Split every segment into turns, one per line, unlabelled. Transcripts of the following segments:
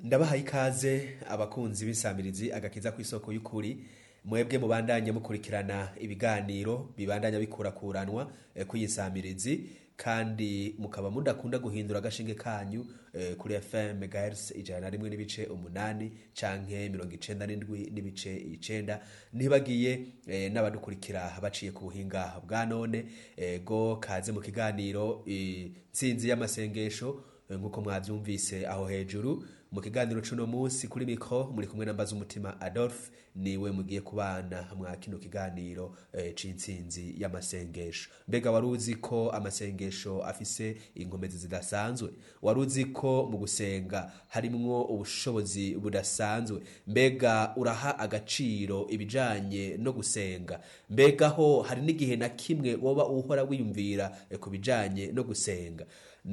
ndabahaye ikaze abakunzi b'insamirizi agakiza ku isoko y'ukuri mwebwe mubandanye mukurikirana ibiganiro bibandanya bikurakuranwa eh, kuri iyi nsamirizi kandi mukaba mudakunda guhindura agashinge kanyu eh, kuri fm megahertz ijana na rimwe n'ibice umunani canke mirongo icenda n'indwi n'ibice icenda ntibagiye eh, n'abadukurikira baciye ku buhinga bwa none eh, go kaze mu kiganiro intsinzi y'amasengesho eh, nk'uko mwavyumvise aho hejuru mu kiganiro cuno munsi kuri mikro muri kumwe na mbaza umutima adolphe niwe mugiye kubana mwa kino kiganiro eh, c'intsinzi y'amasengesho mbega wari uzi ko amasengesho afise inkomezi zidasanzwe wari uzi ko mu gusenga harimwo ubushobozi budasanzwe mbega uraha agaciro ibijanye no gusenga mbega ho hari n'igihe na kimwe woba uhora wiyumvira eh, ku bijanye no gusenga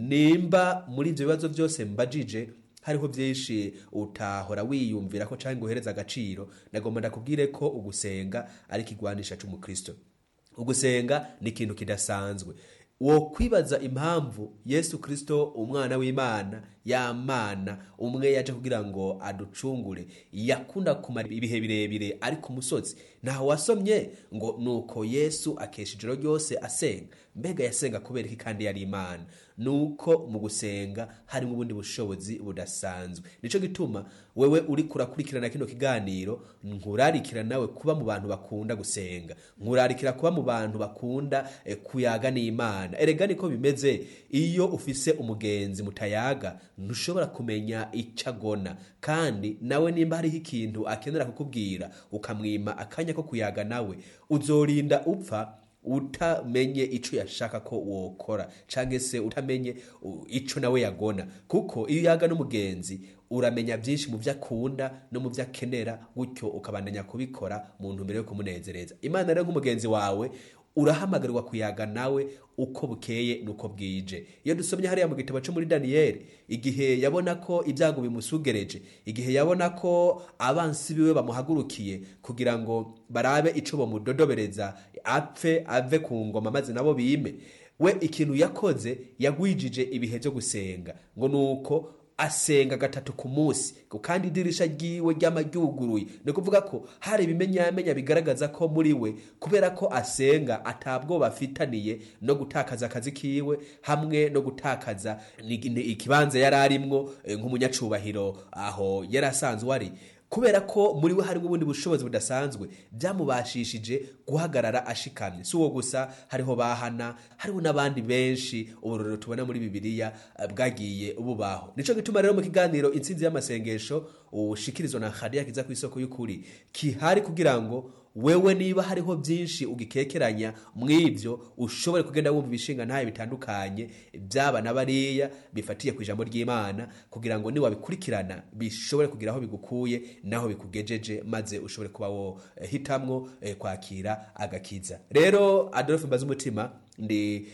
nimba muri ivyo bibazo byose mbajije hariho byinshi utahora wiyumvira ko cyangwa uhereza agaciro nagomba ndakubwire ko ugusenga ari ikigwanisha cy'umukristo ugusenga ni ikintu kidasanzwe wo kwibaza impamvu yesu kristo umwana w'imana yamana umwe yaje kugira ngo aducungure yakunda kumara ibihe birebire ari ku musozi ntaho wasomye ngo nuko yesu akesha ijoro ryose asenga mbega yasenga kubera iki kandi yari imana nuko mu gusenga harimo ubundi bushobozi budasanzwe nico gituma wewe uri kurakurikirana kino kiganiro nkurarikira nawe kuba mu bantu bakunda gusenga nkurarikira kuba mu bantu bakunda eh, kuyaga n'imana erega niko bimeze iyo ufise umugenzi mutayaga ntushobora kumenya icyo agona kandi nawe nimba hariho ikintu akenera kukubwira ukamwima akanya ko kuyaga nawe uzorinda upfa utamenye ico yashaka ko wokora canke se utamenye uh, ico nawe yagona kuko iyo yaga n'umugenzi uramenya byinshi mu byo akunda no mu byo akenera gutyo ukabandanya kubikora mu ntumbero yo kumunezereza imana rero nk'umugenzi wawe urahamagarirwa kuyaga nawe uko bukeye nuko bwije iyo dusomye hariya mu gitabo cyo muri daniyeli igihe yabona ko ibyago bimusugereje igihe yabona ko abansi biwe bamuhagurukiye kugira ngo barabe ico bamudodobereza apfe ave ku ngoma maze nabo bime we ikintu yakoze yagwijije ibihe byo gusenga ngo nuko asenga gatatu ku munsi kandi idirisha ryiwe ryama ryuguruye ni kuvuga ko hari ibimenyamenya bigaragaza ko muri we kubera ko asenga atabwoba afitaniye no gutakaza akazi kiwe hamwe no gutakaza ikibanza yari arimwo nk'umunyacubahiro aho yari asanzwe ari kubera ko muri we harimo ubundi bushobozi budasanzwe byamubashishije guhagarara ashikamye si uwo gusa hariho bahana hariho n'abandi benshi uburorero tubona muri bibiliya bwagiye bubaho nico gituma rero mu kiganiro intsinzi y'amasengesho ushikirizwa na hadiya kiza ku isoko y'ukuri kihari kugira ngo wewe niba hariho byinshi ugikekeranya mw'ibyo ushobore kugenda wumva ibishinga ntayo bitandukanye byaba na bariya bifatiye ku ijambo ry'imana kugira ngo niwabikurikirana bishobore kugira aho bigukuye naho bikugejeje maze ushobore kuba wo eh, hitamwo eh, kwakira agakiza rero adolphe mbaza umutima ndi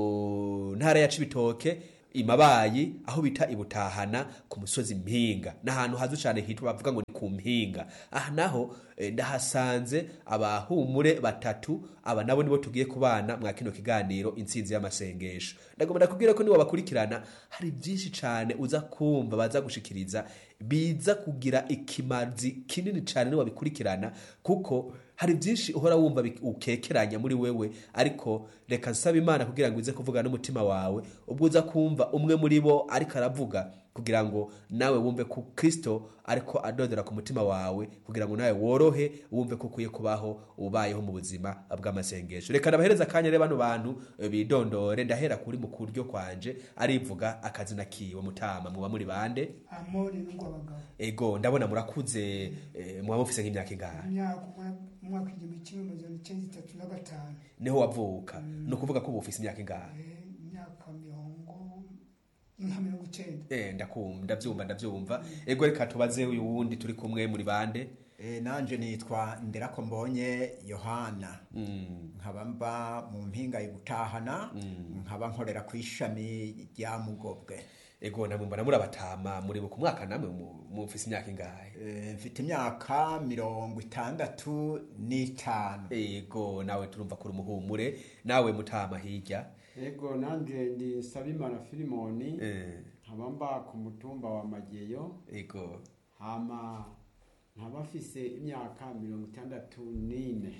mu ntara ya cibitoke imabayi aho bita ibutahana ku musozi mpinga n'ahantu hazo cyane hitwa bavuga ngo ni ku mpinga aha naho eh, ndahasanze abahumure batatu aba nabo nibo tugiye kubana mwa kino kiganiro intsinzi y'amasengesho ndagomba ndakubwira ko niwo bakurikirana hari byinshi cyane uza kumva baza gushikiriza biza kugira ikimazi kinini cyane niwo bikurikirana kuko hari byinshi uhora wumva ukekeranya muri wewe ariko reka nsaba imana kugira ngo ize kuvuga n'umutima wawe ubwo uza kumva umwe muri bo ariko aravuga kugira ngo nawe wumve ko kristo ariko adodera ku mutima wawe kugira ngo nawe worohe wumve ko ukwiye kubaho ubayeho mu buzima bw'amasengesho reka nabahereza akanya rero bano bantu bidondore ndahera kuri mu kuryo kwanje arivuga akazina kiwe mutama muba muri bande
amori n'ingwabagabo
ego ndabona murakuze eh, muba mufise nk'imyaka ingahe
imyaka umwaka igihumbi kimwe amajana icyenda itatu na gatanu
niho wavuka ni ukuvuga ko uba ufise imyaka ingahe
Eh, imyaka mirongo nka mirongo icyenda
Eh, ndakumva ndabyumva ndabyumva ego reka tubaze uyu wundi turi kumwe muri bande
E, nanje nitwa nderako mbonye yohana
Mm,
nkaba mba mu mpinga y'ubutahana nkaba nkorera ku ishami rya mugobwe
ego namwe mbona muri abatama muri ku mwaka namwe mu- mufise imyaka ingahe
E, mfite imyaka mirongo itandatu n'itanu
ego nawe turumva kuri umuhumure nawe mutama hirya
ego nanjye ndi nsabimana filimoni
Eh,
nkaba mba ku mutumba wa mageyo
ego
hama nkaba mfise imyaka mirongo itandatu n'ine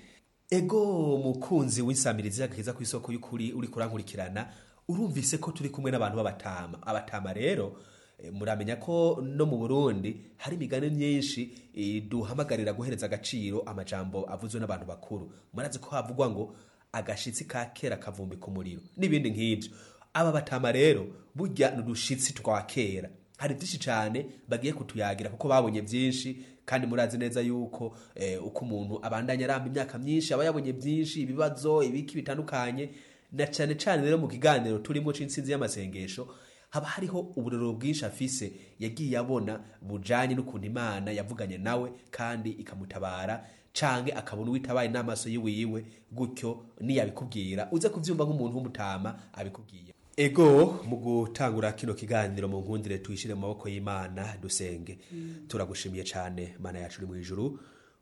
ego mukunzi w'insamirizi agakiza ku isoko y'ukuri uri kurankurikirana urumvise ko turi kumwe n'abantu b'abatama abatama rero eh, muramenya ko no mu burundi hari imigani myinshi eh, duhamagarira guhereza agaciro amajambo avuzwe n'abantu bakuru murazi ko havugwa ngo agashitsi ka kera kavumbika umuriro n'ibindi nk'ibyo aba batama rero burya ni udushitsi twa kera hari byinshi cyane bagiye kutuyagira kuko babonye byinshi kandi murazi neza yuko eh, uko umuntu abandanya aramba imyaka myinshi aba yabonye byinshi ibibazo ibiki bitandukanye na cyane cyane rero mu kiganiro turimo c'intsinzi y'amasengesho haba hariho uburero bwinshi afise yagiye abona bujanye n'ukuntu imana yavuganye nawe kandi ikamutabara canke akabona uwitabaye n'amaso yiwiwe gutyo niyabikubwira uze kuvyumva nk'umuntu w'umutama abikubwiye ego mu gutangura kino kiganiro mu nkundire tuyishire mu maboko y'imana dusenge turagushimiye cyane mana yacu uri mu ijuru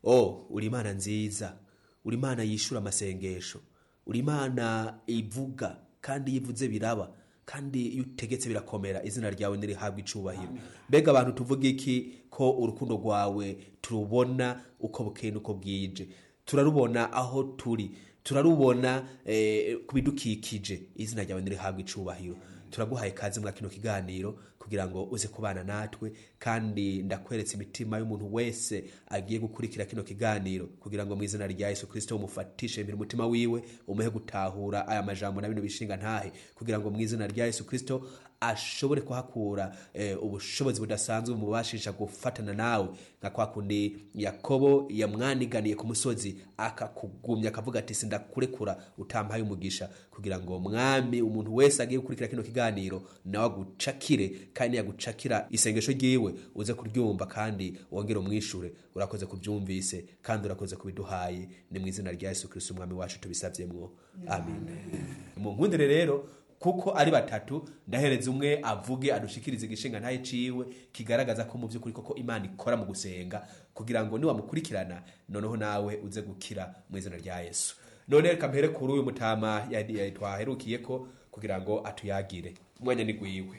o uri imana nziza uri imana yishura amasengesho uri imana ivuga kandi iyo ivuze biraba kandi iyo utegetse birakomera izina ryawe nirihabwa icubahiro mbega abantu tuvuga iki ko urukundo rwawe turubona uko bukeye n'uko bwije turarubona aho turi turarubona eh, ku bidukikije izina ryawe nirihabwa icubahiro turaguhaye kaze muri kino kiganiro kugira ngo uze kubana natwe kandi ndakweretse imitima y'umuntu wese agiye gukurikira kino kiganiro kugira ngo mu izina rya yesu kirisito umufatishe imbere umutima wiwe umuhe gutahura aya majambo na bino bishinga ntahe kugira ngo mu izina rya yesu kirisito ashobore kuhakura eh, ubushobozi budasanzwe bumubashisha gufatana nawe nka kwa kundi yakobo yamwaniganiye ku musozi akakugumya akavuga ati sindakurekura utampaye umugisha kugira ngo mwami umuntu wese agiye gukurikira kino kiganiro nawe agucakire kandi yagucakira isengesho ryiwe uze kuryumva kandi wongere umwishure urakoze kubyumvise kandi urakoze kubiduhaye ni mu izina rya yesu kirisito umwami wacu tubisavyemwo amen mu nkundire rero kuko ari batatu ndahereza umwe avuge adushikirize igishinga ntaye ciwe kigaragaza ko mu by'ukuri koko imana ikora mu gusenga kugira ngo niwamukurikirana noneho nawe uze gukira mu izina rya yesu none reka mpere kuri uyu mutama yadi- yadi- twaherukiye ko kugira ngo atuyagire umwanya ni gwiwe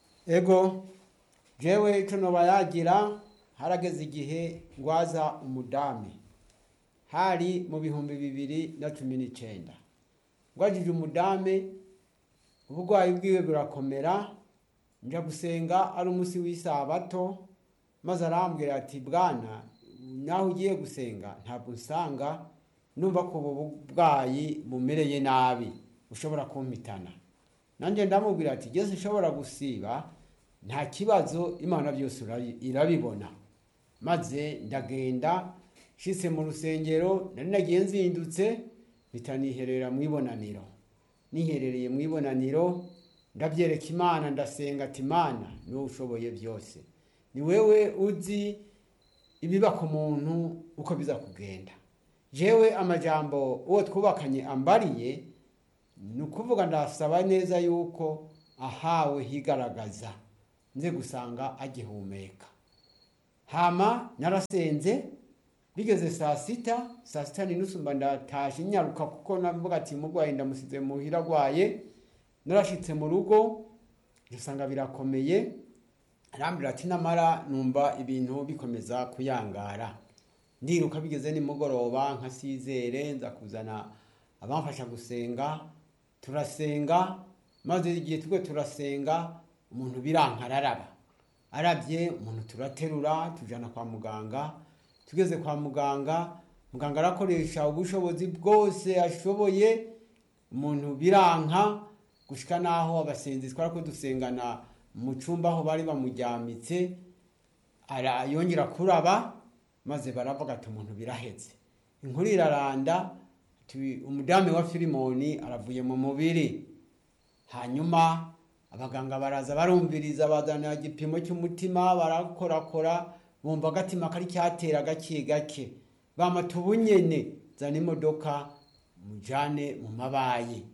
ego jewe ico noba yagira harageze igihe ngwaza umudami hari mu bihumbi bibiri na cumi n'icenda ngwajije umudame uburwayi bwiwe burakomera nja gusenga ari umunsi w'isabato maze arambwira ati bwana naho ugiye gusenga ntabwo nsanga numva ko ubu burwayi bumereye nabi ushobora kumpitana nanjye ndamubwira ati geze ushobora gusiba nta kibazo imana byose urabi- irabibona maze ndagenda nshitse mu rusengero nari nagiye nzindutse mpita niherera mu ibonaniro niherereye mu ibonaniro ndabyereka imana ndasenga ati imana niwe ushoboye byose ni wewe uzi ibiba ku muntu uko biza kugenda jewe amajambo uwo twubakanye ambariye ni ukuvuga ndasaba neza yuko ahawe higaragaza nze gusanga agihumeka hama narasenze bigeze saa sita saa sita n'inusu mba ndatashe nyaruka kuko navuga ati umurwayi ndamusize muhira agwaye narashitse mu rugo dusanga birakomeye arambwira ati namara numva ibintu bikomeza kuyangara ndiruka bigeze nimugoroba nka sizere nza kuzana abamfasha gusenga turasenga maze igihe twe turasenga umuntu biranka araraba arabye umuntu turaterura tujana kwa muganga tugeze kwa muganga muganga arakoresha ubushobozi bwose ashoboye umuntu biranka gushika naho abasenzi twara ko dusengana mu cumba aho bari bamujyamitse ara yongera kuraba maze baravuga ati umuntu biraheze inkuru iraranda ati, umudamu wa filimoni aravuye mu mubiri hanyuma abaganga baraza barumviriza bazana igipimo cy'umutima barakorakora bumva agatima kari cyatera gake gake bamata ubunyene zana imodoka mujane mu mabayi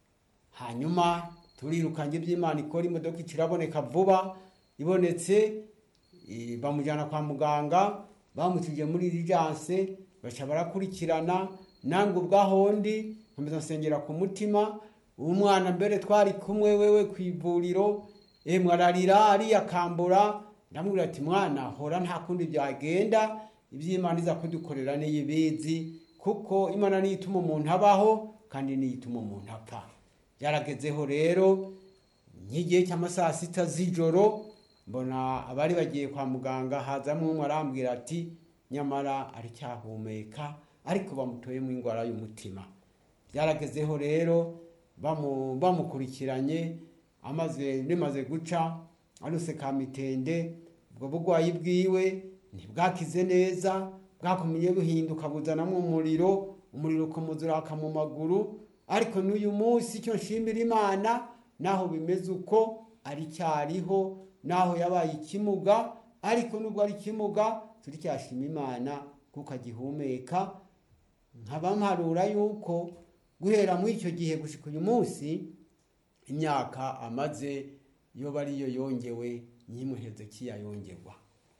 hanyuma turirukanye iby'imana ikora imodoka ikiraboneka vuba ibonetse eh, bamujyana kwa muganga bamutije muri diligence baca barakurikirana nange ubwahondi nkomeza nsengera ku mutima umwana mbere twari kumwe wewe ku ivuriro emwe ararira ariyakambura ndamubwira ati mwana hora nta kundi byagenda iby'imana iza kudukorera niyibizi kuko imana niyo ituma umuntu abaho kandi niyo ituma umuntu apfa byaragezeho rero nk'igihe cy'amasaha sita z'ijoro mbona abari bagiye kwa muganga hazamo umwe arambwira ati nyamara aracyahumeka ariko bamutoyemo indwara y'umutima byaragezeho rero bamu- bamukurikiranye amaze bimaze guca aruse ka mitende ubwo burwayi bwiwe ntibwakize neza bwakomeje buhinduka buzanamo umuriro umuriro ukamuzuraka mu maguru ariko n'uyu munsi icyo nshimira imana naho bimeze uko aricyariho naho yabaye ikimuga ariko nubwo ari ikimuga turicyashima imana kuko agihumeka nkaba mparura yuko guhera muri icyo gihe gushika uyu munsi imyaka amaze yoba ariyo yongewe nyimwe hezekiya yongerwa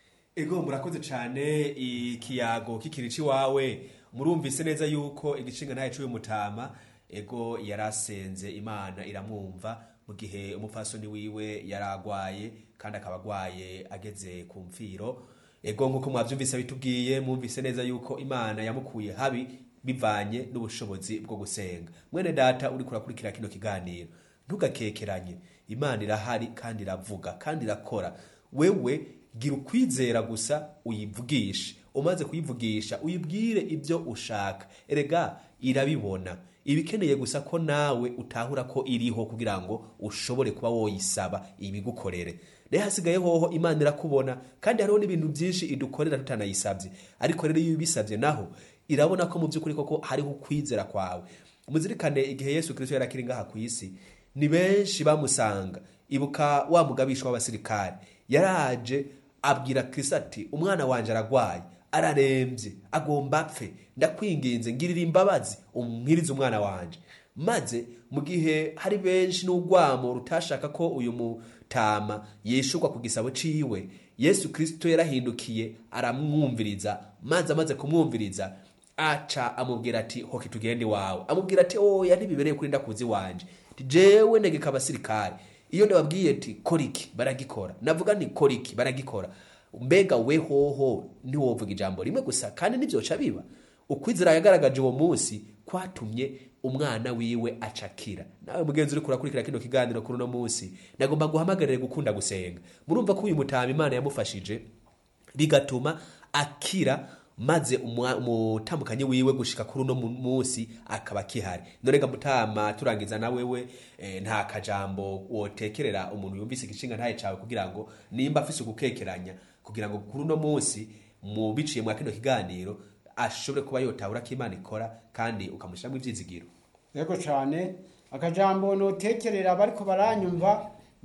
ego murakoze cyane ikiyago k'ikirici wawe murumvise neza yuko igicinga ntaye cy'uyu mutama ego yarasenze imana iramwumva mu gihe umupfasoni wiwe yaragwaye kandi akaba agwaye ageze ku mfiro ego nk'uko mwabyumvise bitubwiye mwumvise neza yuko imana yamukuye habi bivanye n'ubushobozi bwo gusenga mwene data uri kurakurikira kino kiganiro ntugakekeranye imana irahari kandi iravuga kandi irakora wewe gira ukwizera gusa uyivugishe umaze kuyivugisha uyibwire ibyo ushaka erega irabibona ibikeneye gusa ko nawe utahura ko iriho kugira ngo ushobore kuba woyisaba ibigukorere rero hasigaye hoho imana irakubona kandi hariho n'ibintu byinshi idukorera tutanayisabye ariko rero iyo ubisabye naho irabona ko mu by'ukuri koko hariho ukwizera kwawe muzirikane igihe yesu kirisito yari akiri ngaha ku isi ni benshi bamusanga ibuka wa mugabisha w'abasirikare yaraje abwira kirisito ati umwana wanjye aragwaye ararembye agomba apfe ndakwinginze ngirira imbabazi umwirize umwana wanjye maze mu gihe hari benshi n'urwamo rutashaka ko uyu mutama yishurwa ku gisabo ciwe yesu kirisito yarahindukiye aramwumviriza maze amaze kumwumviriza aca amubwira ati hoki tugende iwawe amubwira ati oya ntibibereye kuri ndakuzi wanje Ati, jewe ndegeka abasirikare iyo ndababwiye ati kora iki baragikora navuga nti kora iki baragikora mbega we hoho ntiwovuga ijambo rimwe gusa kandi nivyoca biba ukwizera yagaragaje uwo munsi kwatumye umwana wiwe acakira nawe mugenzi uri kurakurikira kino kiganiro kuri uno munsi nagomba guhamagarire gukunda gusenga murumva ko uyu mutama imana yamufashije bigatuma akira maze umwa- umutambukanyi wiwe gushika kuri uno mu- munsi akaba akihari norega mutama turangiza na wewe eh, nta kajambo wotekerera umuntu yumvise igishinga ntaye cawe kugira ngo nimba afise ugukekeranya kugira ngo kuri uno munsi mu biciye mwa kino kiganiro ashobore kuba yotahura ko imana ikora kandi ukamushiramwo ivyizigiro
yego cyane akajambo notekerera bariko baranyumva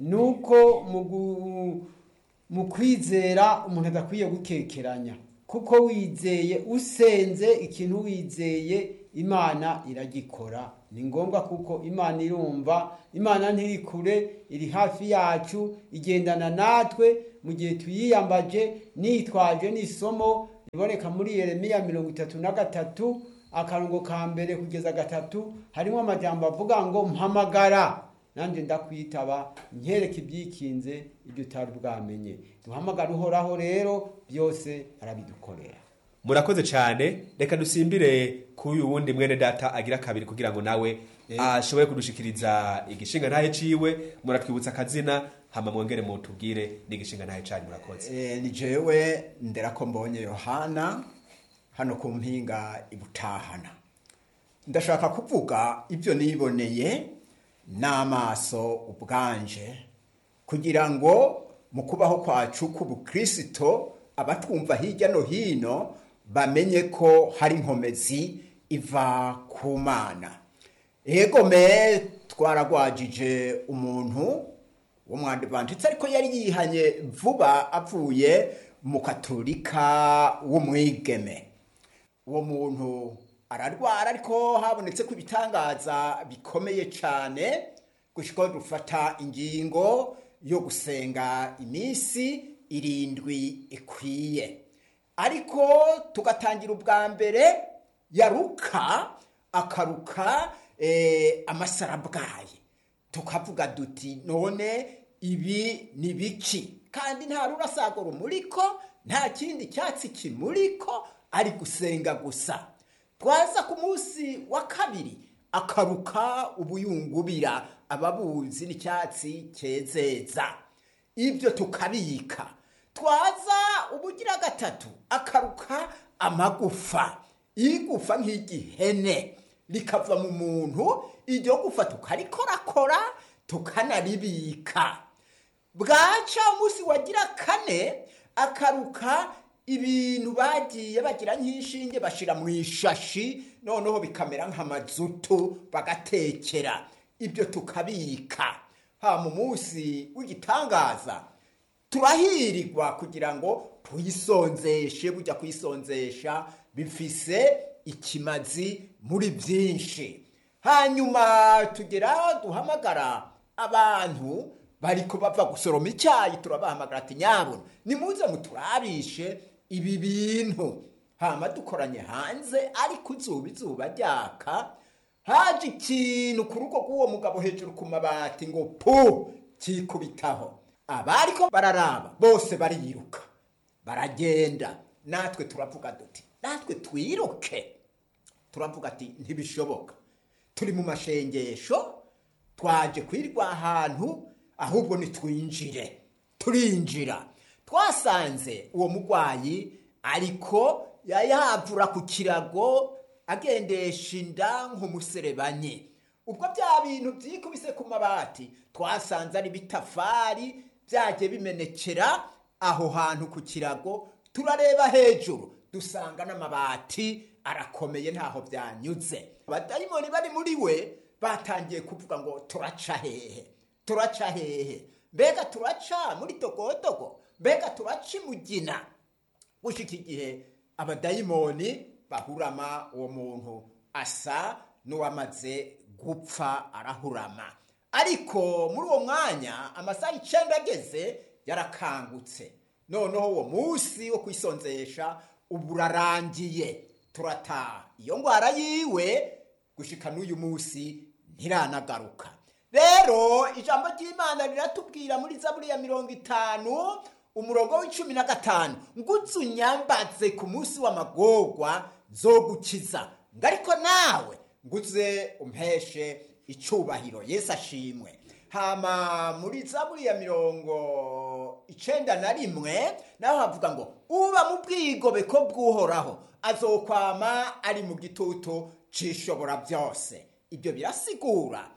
nuko mu gu- mu kwizera umuntu adakwiye gukekeranya kuko wizeye usenze ikintu wizeye imana iragikora ni ngombwa kuko imana irumva imana ntiri kure iri hafi yacu igendana natwe mu gihe tuyiyambaje nitwaje n'isomo riboneka muri yeremiya mirongo itatu na gatatu akarongo ka mbere kugeza gatatu harimo amajambo avuga ngo mpamagara nanjye ndakwitaba nkereke ibyikinze ibyo utari bwamenye duhamagara uhoraho rero byose arabidukorera
murakoze cyane reka dusimbire kuri uyu wundi mwene data agira kabiri kugira ngo nawe ashobore kudushikiriza igishinga ntahe ciwe muratwibutsa akazina hama mwongere mutubwire n'igishinga ntahe canyu murakoze
Eh, ni jewe ndera ko mbonye yohana hano ku mpinga ibutahana ndashaka kuvuga ibyo niboneye n'amaso ubwanje kugira ngo mu kubaho kwacu k'ubukristo abatwumva hirya no hino bamenye ko hari inkomezi iva ku mana egome twaragwajije umuntu w'umwadivantitsi ariko yari yihanye vuba avuye mu katolika w'umwigeme uwo muntu ararwara ariko habonetse ko ibitangaza bikomeye cyane gushyikaho dufata ingingo yo gusenga iminsi irindwi ikwiye ariko tugatangira ubwa mbere yaruka akaruka eh, amasarabwayi tukavuga duti none ibi ni biki kandi nta rurasago rumuriko nta kindi cyatsi kimuriko ari gusenga gusa twaza ku munsi wa kabiri akaruka ubuyungubira ababuzi n'icyatsi cyezeza ibyo tukabika twaza ubugira gatatu akaruka amagufa igufa nk'igihene rikava mu muntu iryo gufa tukarikorakora tukanaribika bwaca umunsi wagira kane akaruka ibintu bagiye bagira nk'inshinge bashira mu ishashi noneho bikamera nk'amazutu bagatekera ibyo tukabika ha mu munsi w'igitangaza turahirirwa kugira ngo tuyisonzeshe bujya kuyisonzesha bifise ikimazi muri byinshi hanyuma tugera duhamagara abantu bariko bava gusoroma icyayi turabahamagara ati nyabona nimuze muturabishe ibi bintu hama dukoranye hanze ariko izuba izuba ryaka haje ikintu ku rugo rw'uwo mugabo hejuru ku mabati ngo pu kikubitaho abariko bararaba bose bariruka baragenda natwe turavuga duti natwe twiruke turavuga ati ntibishoboka turi mu mashengesho twaje kwirwa ahantu ahubwo nitwinjire turinjira twasanze uwo murwayi ariko yayavura ku kirago agendesha inda nk'umuserebanyi ubwo bya bintu byikubise ku mabati twasanze ari bitafari byagiye bimenekera aho hantu ku kirago turareba hejuru dusanga n'amabati arakomeye ntaho byanyuze abadayimoni bari muri we batangiye kuvuga ngo turaca hehe turaca hehe mbega turaca muri togotogo mbega turaca imugina gushika igihe abadayimoni bahurama uwo muntu asa n'uwamaze gupfa arahurama ariko muri uwo mwanya amasaha icenda ageze yarakangutse noneho uwo munsi wo kwisonzesha ubu urarangiye turataha iyo ngwara yiwe gushika n'uyu munsi ntiranagaruka rero ijambo ry'imana riratubwira muri zaburi ya mirongo itanu umurongo w'icumi na gatanu ngutse unyambaze ku munsi w'amagorwa zo gukiza ngo ariko nawe nguze umpeshe icubahiro yesu ashimwe hama muri zaburi ya mirongo icenda na rimwe naho havuga ngo uba mu bwigobeko bw'uhoraho azokwama ari mu gitutu c'ishobora byose ibyo birasigura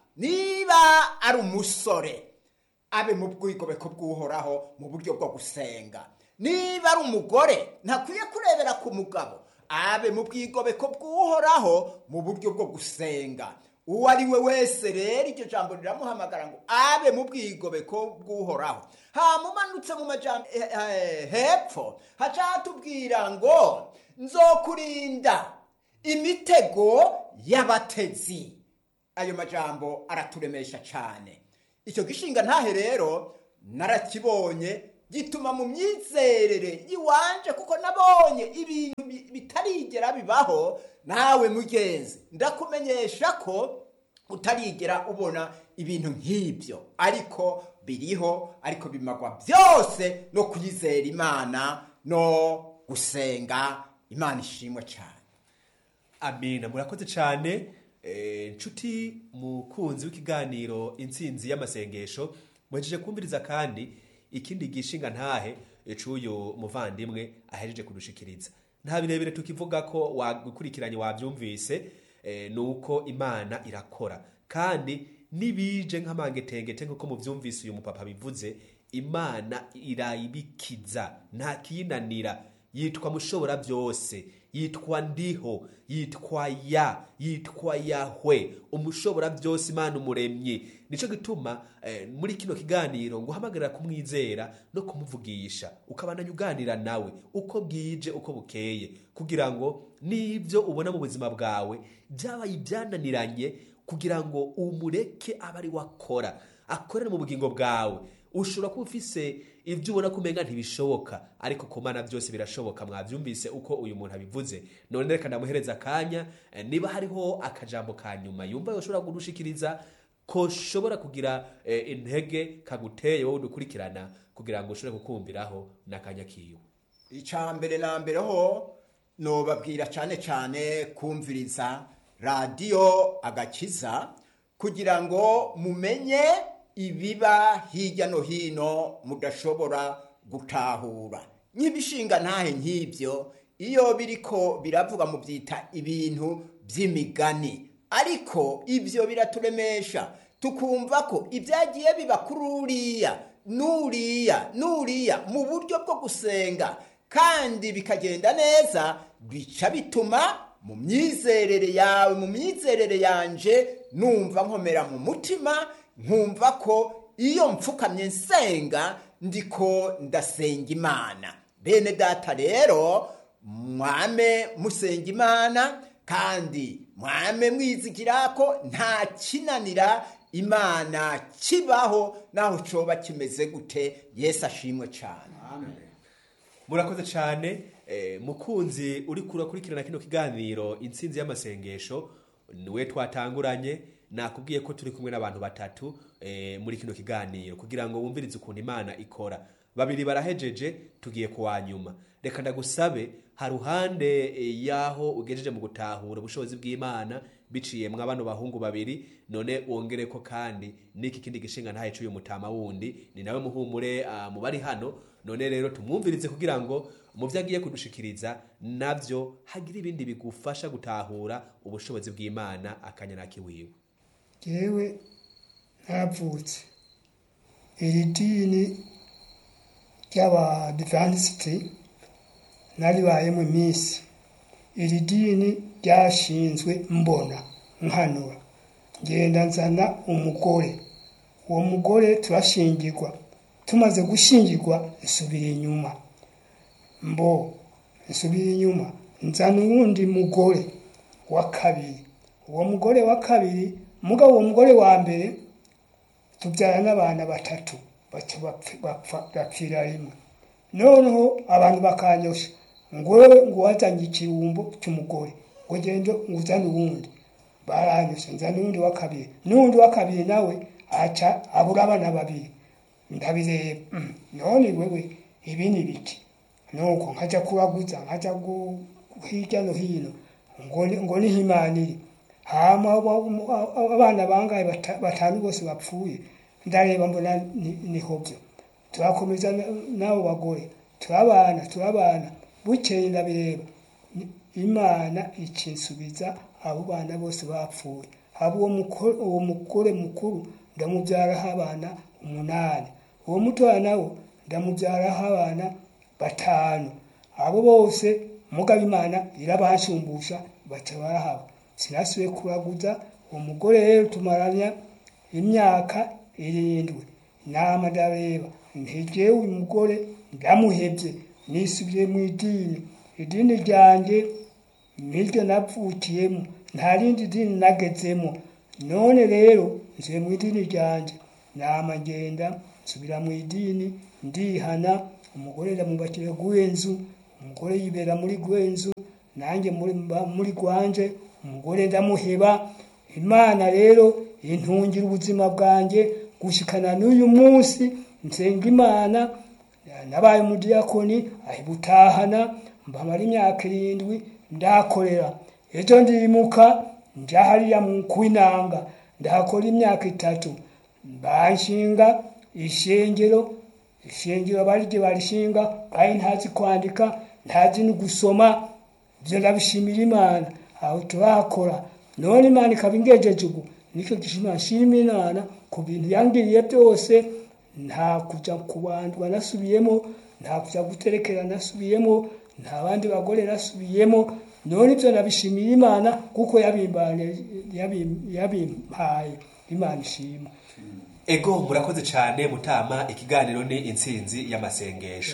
niba ari umusore abe mu bwigobeko bw'uhoraho mu buryo bwo gusenga niba ari umugore ntakwiye kurebera ku mugabo abe mu bwigobeko bw'uhoraho mu buryo bwo gusenga uwo ari we wese rero iryo jambo riramuhamagara ngo abe mu bwigobeko bw'uhoraho hamumanutse mu majambo eh, eh, hepfo haca hatubwira ngo nzokurinda imitego y'abatezi ayo majambo araturemesha cyane icyo gishinga ntahe rero narakibonye gituma mu myizerere yiwanje kuko nabonye ibintu bi- bitarigera bibaho nawe mugenzi ndakumenyesha ko utarigera ubona ibintu nk'ibyo ariko biriho ariko bimagwa byose no kuyizera imana no gusenga imana ishimwe cyane
amina murakoze cyane Eh, nshuti mukunzi w'ikiganiro intsinzi y'amasengesho muhejeje kumviriza kandi ikindi gishinga ntahe c'uyu muvandimwe ahejeje kudushikiriza nta birebire tukivuga ko wagukurikiranye wabyumvise eh, nuko imana irakora kandi nibije nk'amangetengete nk'uko muvyumvise uyu mupapa bivuze imana irayibikiza nta kiyinanira yitwa mushobora byose yitwa ndiho yitwa ya yitwa yahwe umushobora byose imana umuremyi nicyo gituma eh, muri kino kiganiro ngo uhamagarira kumwizera no kumuvugisha ukabandanya uganira nawe uko bwije uko bukeye kugira ngo n'ibyo ubona mu buzima bwawe byabaye ibyananiranye kugira ngo umureke abe ari wakora akorere mu bugingo bwawe ushobora kuba ufise ibyo ubona ko umenga ntibishoboka ariko ku mana byose birashoboka mwabyumvise uko uyu muntu abivuze none reka ndamuhereza akanya eh, niba hariho akajambo ka nyuma yumva yoshobora kudushikiriza koshobora kugira eh, intege kaguteye wowe udukurikirana kugira ngo ushobore kukumviraho n'akanya kiwe
icya mbere na mbere ho nobabwira cyane cyane kumviriza radiyo agakiza kugira ngo mumenye ibiba hirya no hino mudashobora gutahura nk'ibishinga ntahe nk'ibyo iyo biriko biravuga mu byita ibintu by'imigani ariko ibyo biraturemesha tukumva ko ibyagiye biba kuri uriya n'uriya n'uriya mu buryo bwo gusenga kandi bikagenda neza bica bituma mu myizerere yawe mu myizerere yanje numva nkomera mu mutima nkumva ko iyo mfukamye nsenga ndiko ndasenga imana bene data rero mwame musenga imana kandi mwame mwizigira ko nta kinanira imana kibaho naho coba kimeze gute yesu ashimwe cyane
murakoze cyane eh, mukunzi uri kurakurikirana kino kiganiro intsinzi y'amasengesho niwe twatanguranye nakubwiye ko turi kumwe n'abantu batatu eh, muri kino kiganiro kugira ngo wumvirize ukuntu imana ikora babiri barahejeje tugiye kuwa nyuma reka ndagusabe haruhande eh, yaho ugejeje mu gutahura ubushobozi bw'imana biciye mwa bano bahungu babiri none wongere ko kandi n'iki kindi gishinga ntahe cy'uyu mutama wundi ni nawe muhumure uh, mu bari hano none rero tumwumvirize kugira ngo mu byo agiye kudushikiriza nabyo hagira ibindi bigufasha gutahura ubushobozi bw'imana akanya kiwiwe
yewe ntaravutse iri dini ry'abadivantisiti naribayemo iminsi iri dini ryashinzwe mbona nkanura ngenda nzana umugore uwo mugore turashingirwa tumaze gushingirwa nsubira inyuma mbo nsubira inyuma nzana uwundi mugore wa kabiri uwo mugore wa kabiri mugabo uwo mugore wa mbere tubyara n'abana batatu baca bapfi- bapfa- bapfira rimwe noneho abantu bakanyosha ngo wewe ngo wazanye ikirumbo cy'umugore ngo gende uzane uwundi baranyosha nzana uwundi wa kabiri n'uwundi wa kabiri nawe aca abura abana babiri ndabireba mm, none wewe ibi ni biki nuko nkajya kuraguza nkajya gu- hirya no hino ngo ni- ngo niho imana iri hama abo- abo- abana bangaye bata- batanu bose bapfuye ndareba mbona ni- niho byo turakomeza na- n'abo bagore turabana turabana bukeye ndabireba Ni- imana ikinsubiza abo bana bose bapfuye haba uwo muko- uwo mugore mukuru ndamubyaraho abana umunani uwo mutoya nawo ndamubyaraho abana batanu abo bose mugabo imana irabashumbusha baca barahaba sinasubiye kuraguza uwo mugore rero tumaranya imyaka irindwi nama ndareba ntegewe uyu mugore ndamuhebye nisubiye mu idini idini ryanjye niryo navukiyemo nta rindi dini nagezemo none rero nsubiye mu idini ryanjye nama ngenda nsubira mu idini ndihana umugore ndamubakira gwenzu umugore yibera muri gwenzu nanjye muri mba muri gwanje umugore ndamuheba imana rero intungira ubuzima bwanjye gushikana n'uyu munsi nsenga imana nabaye umudiyakoni ahibutahana mbamara imyaka irindwi ndakorera ejo ndimuka nja hariya mu kwinanga ndahakora imyaka itatu banshinga ishengero ishengero barije barishinga kandi ntazi kwandika ntazi no gusoma ibyo ndabishimira imana aho turahakora none imana ikaba ingejeje ubu nicyo gishima nshima imana ku bintu yangiriye byose nta kujya kubandwa nasubiyemo nta kujya guterekera nasubiyemo nta bandi bagore nasubiyemo none ibyo nabishimira imana kuko yabimbanye yabim- yabimpaye imana ishima
ego murakoze cyane mutama ikiganiro ni intsinzi y'amasengesho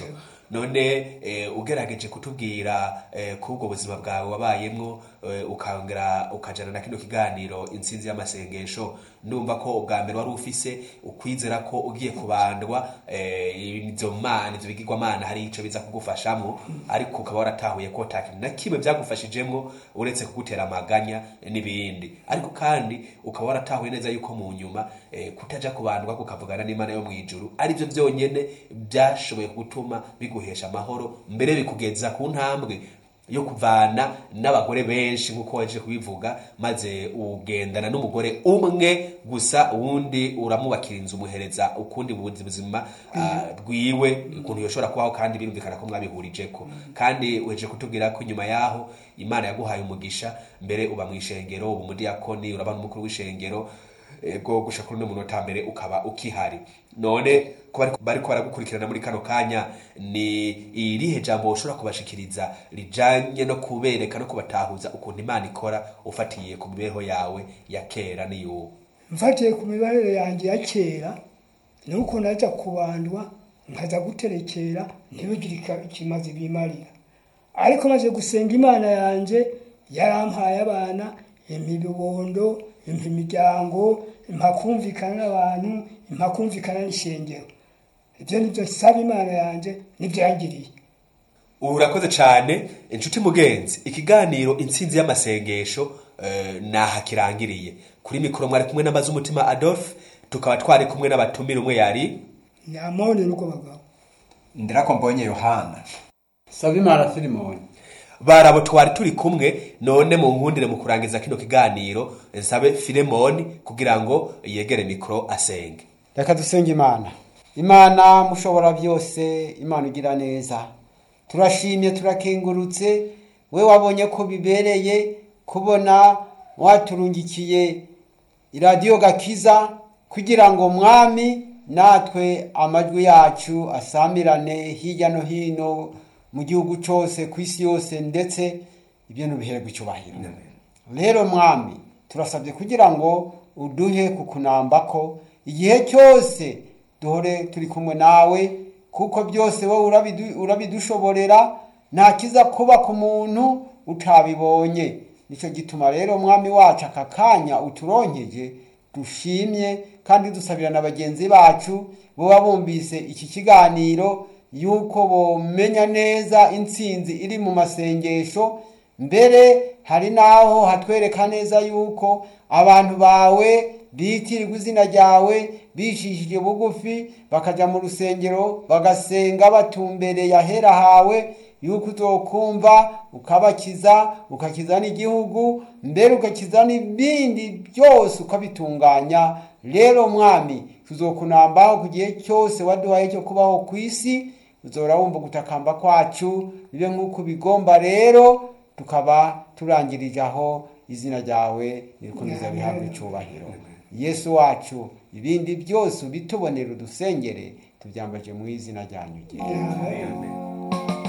none eh, ugerageje kutubwira eh, kubwo buzima bwawe wabayemwo eh, ukongera ukajana na kino kiganiro intsinzi y'amasengesho ndumva ko ubwa mbere wari ufise ukwizera ko ugiye kubandwa eh, izo mana ivyo bigirwamana hari ico biza kugufashamo ariko ukaba waratahuye ko ta kintu na kimwe byagufashijemwo uretse kugutera amaganya n'ibindi ariko kandi ukaba waratahuye neza yuko mu nyuma eh, kutaja kubandwa kukavugana n'imana yo mw'ijuru arivyo vyonyene byashoboye gutuma biguhesha amahoro mbere bikugeza ku ntambwe yo kuvana n'abagore benshi nk'uko waje kubivuga maze ugendana n'umugore umwe gusa uwundi uramubakira inzu umuhereza ukundi buzi buzima ah, bwiwe ukuntu yoshobora kubaho kandi birumvikana ko mwabihurijeko kandi uheje kutubwira ko inyuma yaho imana yaguhaye umugisha mbere uba mu ishengero uba umudiyakoni uraba n'umukuru w'ishengero ego gusha kuri uno munota mbere ukaba ukihari none ko bari- bariko baragukurikirana muri kano kanya ni irihe jambo ushobora kubashikiriza rijanye no kubereka no kubatahuza ukuntu imana ikora ufatiye ku mibereho yawe ya kera n'iyubu
mfatiye ku mibarire yanjye ya kera ni uko naja kubandwa nkaza guterekera ntibigire ika- ikimaze bimarira ariko maze gusenga imana yanjye yarampaye abana impa ibibondo impa imiryango impa kumvikana n'abantu impa kumvikana n'ishengero ibyo nibyo nsaba imana yanjye nibyo yangiriye
ubu urakoze cyane inshuti mugenzi ikiganiro intsinzi y'amasengesho eh, naha kirangiriye kuri mikoro mwari kumwe n'amazi umutima adolphe tukaba twari kumwe n'abatumire umwe yari
ni amone n'ubwo bagabo
ndirako mbonye yohana
sabimana filimoni
barabo twari turi kumwe none mu nkundire mu kurangiza kino kiganiro nsabe filemoni kugira ngo yegere mikoro asenge
reka dusenge imana imana mushobora byose imana ugira neza turashimye turakengurutse we wabonye ko bibereye kubona waturungikiye iradiyo gakiza kugira ngo mwami natwe amajwi yacu asamirane hirya no hino mu gihugu cyose ku isi yose ndetse ibyo ntubihererwe icyubahiro rero mwami turasabye kugira ngo uduhe kukunamba ko igihe cyose duhore turi kumwe nawe kuko byose wowe urabidu- urabidushoborera nta kiza kuba ku muntu utabibonye nicyo gituma rero mwami wacu aka kanya uturonkeje dushimye kandi dusabira na bagenzi bacu boba bumvise iki kiganiro yuko bomenya neza intsinzi iri mu masengesho mbere hari n'aho hatwereka neza yuko abantu bawe bitirirwa izina ryawe bicishije bugufi bakajya mu rusengero bagasenga batumbereye ahera hawe yuko uzokumva ukabakiza ukakiza n'igihugu mbere ugakiza n'ibindi byose ukabitunganya rero mwami tuzokunambaho ku gihe cyose waduhaye cyo kubaho ku isi uzora wumva gutakamba kwacu bibe nk'uko ubigomba rero tukaba turangirije aho izina ryawe ririkomeza bihabwa icyubahiro yesu wacu ibindi byose ubitubonera udusengere tubyambaje mu izina ryanyu ryera